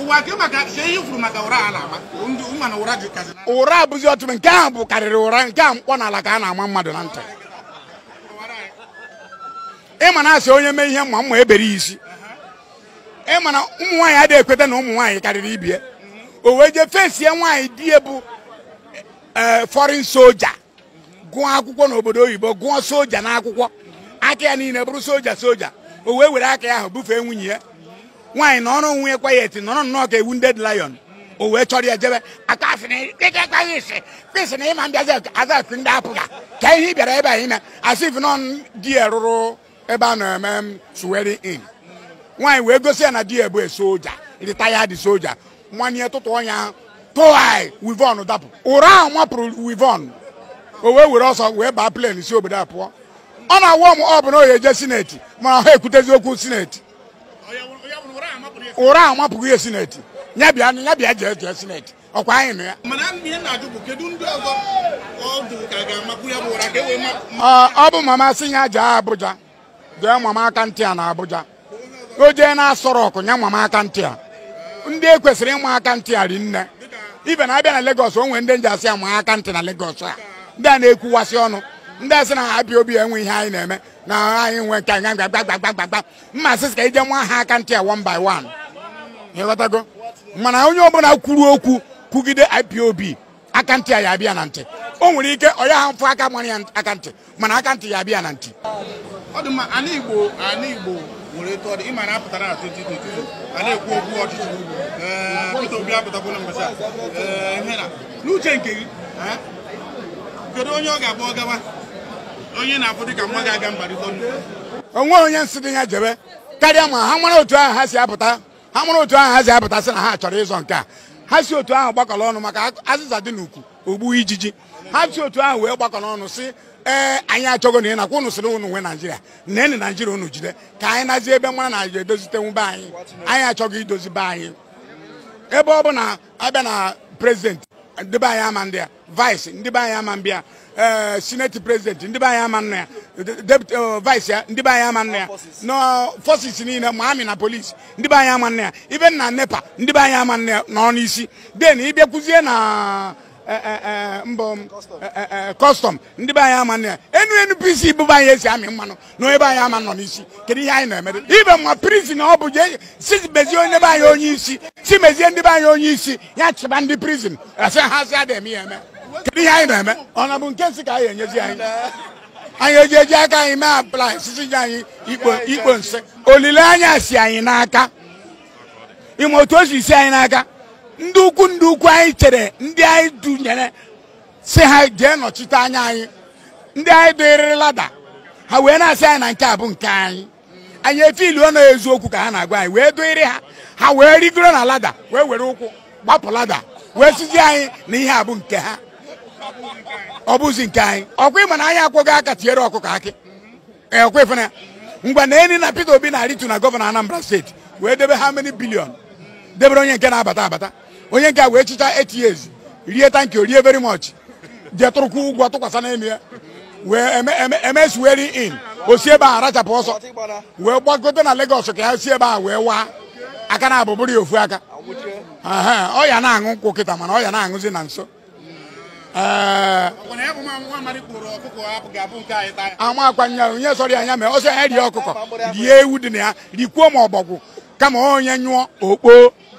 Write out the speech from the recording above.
ụwa ke maka ka ihe ifuru maka ụra a na-ama ndị ụma na ụra dị kazi na ụra abụzi ọtụtụ nke ahụ bụ karịrị ụra nke a mkpọ n'ala ka a na-ama mmadụ na ntị ịma na asị onye mee ihe mma mma ebere ya isi ịma na ụmụ nwaanyị adịghị ekweta na ụmụ nwaanyị karịrị ibie o wee jee fesie nwaanyị di ya bụ ee fọrin soja gụọ akwụkwọ n'obodo oyibo gụọ soja n'akwụkwọ aka ya niile bụrụ soja soja o wee were aka ya ahụ bufee nwunye ya nwaanyị na ọrụ nwunye kwayet nọrọ nnọọ ka ewu nded lion o wee chọrọ ya jebe aka asị na ịkekwaghị isi kwesị na ịma mbịazi azafị ndị apụga ka ihe ị bịara ebe a ime asị if nọ di ya rụrụ ebe a na-eme m suweri in nwaanyị wee gosi ya na di ya bụ soja retired soja mmanye tụtụ ọnya tụai wivon dapụ ụra ahụ mapụrụ wivon o wee were ọsọ wee baa plen si obodo a pụọ ọ na-awọ m ọ bụ na oye eje sineti mana ha ekwutezi okwu sineti ụra ahụ mapụghị ihe sineti ya bịa ya bịa jee jee sineti ọkwa anyị nụ ya mana ihe na-ajụ bụ kedu ndị ọzọ ọdụ ka ga-amakwu ya bụ ụra ka e wee ma Ọ- ọ bụ mama sị ya jee Abuja jee mama aka ntị a na Abuja o jee na asọrọ ọkụ nye mama aka ntị a ndị e kwesịrị ịma aka ntị a ri nne ibe na abịa na Lagos o nwere ndị nji asị ama aka ntị na Lagos a ndị a na-ekwuwasị ọnụ ndị a sị na ha bịa obi enwe ihe anyị na-eme na anyị nwe nke anyị gbagbagbagbagbagba mma sị ka ije nwa ha aka ntị a one by one ịghọtago mana onye ọbụla kwuru okwu kwugide IPOB aka ntị a ya abịa na ntị o nwere ike ọ ya ha mfụ aka mara ya aka ntị mana aka ntị ya abịa na ntị ọ dị mma ana igbo ana igbo nwere etu ọ dị ịma na apụtara na 2022 a na-ekwu okwu ọchịchị ee Peter Obi apụtakwala mbọchị a ee ihe na n'uche nke gị ha? kedu onye ọ ga-abụ ọ gawa onye na-afụ dịka nwa ga-aga mbarịta ọnụ onwe onye nsị dị ya jebe karịa ma ha mara otu ahụ ha si apụta ha mara otu ahụ ha si apụta sị na ha chọrọ ịzọ nke a ha si otu ahụ gbakọrọ ọnụ maka azịza dị n'ukwu ogbu ijiji ha si otu ahụ wee gbakọrọ ọnụ si ee anyị achọgo na ị nakwa unu sịrị unu nwe naijiria nene naijiria unu jide ka anyị nazie ebe mara na edozitenwu be anyị anyị achọghị idozi be anyị ebe ọ bụ na abịa na prezidenti ndị be anyị ama ndị ya vice ndị be anyị ama mbịa ee senate president ndị be anyị ama nna ya deputy eh, vice ya ndị be anyị ama nna ya no forces niile ma amị na polisi ndị be anyị ama nna ya ibe na nepa ndị be anyị ama nna ya nọ n'isi den ịbịakwuzie na eh, eh, eh, mbọ kọstọm ndị be anyị ama nna ya enu npc bụ be anyị esi amị mmanụ na ebe anyị ama nọ n'isi kedu ihe anyị na-emere ibe ma prison ọ bụ jee si mezie onye be anyị onye isi si mezie ndị be anyị onye isi ya chịba ndị prison asị ha sị ada eme ya eme kedu ihe anyị na-eme ọ na bụ nke nsị ka anyị enyezi anyị anyị eji eji aka anyị mee aplai sisi ji anyị ikpo ikpo nsị olileanya si anyị n'aka ime otu o si si anyị n'aka ndị ukwu ndị ukwu anyị chere ndị anyị dunyere si ha jee nọchite anya anyị ndị anyị dịrịrị lada ha wee na-asị anyị na nke a bụ nke anyị anyị efiluo na eziokwu ka ha na-agwa anyị wee dịrị ha ha wee rigoro na lada wee were ụkwụ gbapụ lada wee sizi anyị na ihe a bụ nke ha ọ bụzi nke anyị ọkwa ịma na anyị akwụghị aka tinyere ọkụkọ akị ee ọkwa ịfụna ya mgbe na eni na Peter Obi na-arịtu na gọvanọ Anambra steeti wee debe ha many bilion debere onye nke na-abata abata onye nke a wee chicha 8 years rie tanki o rie very much jee tụrụkwu ụgwọ tụkwasị n'elu ya wee eme- eme- emesuweri in o si ebe ahụ rachapụ ọsọ wee gbagote na Lagos ka ya si ebe ahụ wee waa aka na abụbụrụ ya ofu aka Ehe, ọ ya na-aṅụ nkwụ kịta mana ọ ya na-aṅụzi na nso ee ọ na ya bụ nwa nwa amadi kpụrụ ọkụkọ hapụ ga-abụ nke anyị taa ama akwanya onye sọrọ ya anya mee ọsọ ya rie ọkụkọ rie ewu dị na ya rikwuo ma ọbọgwụ kama onye nyụọ okpo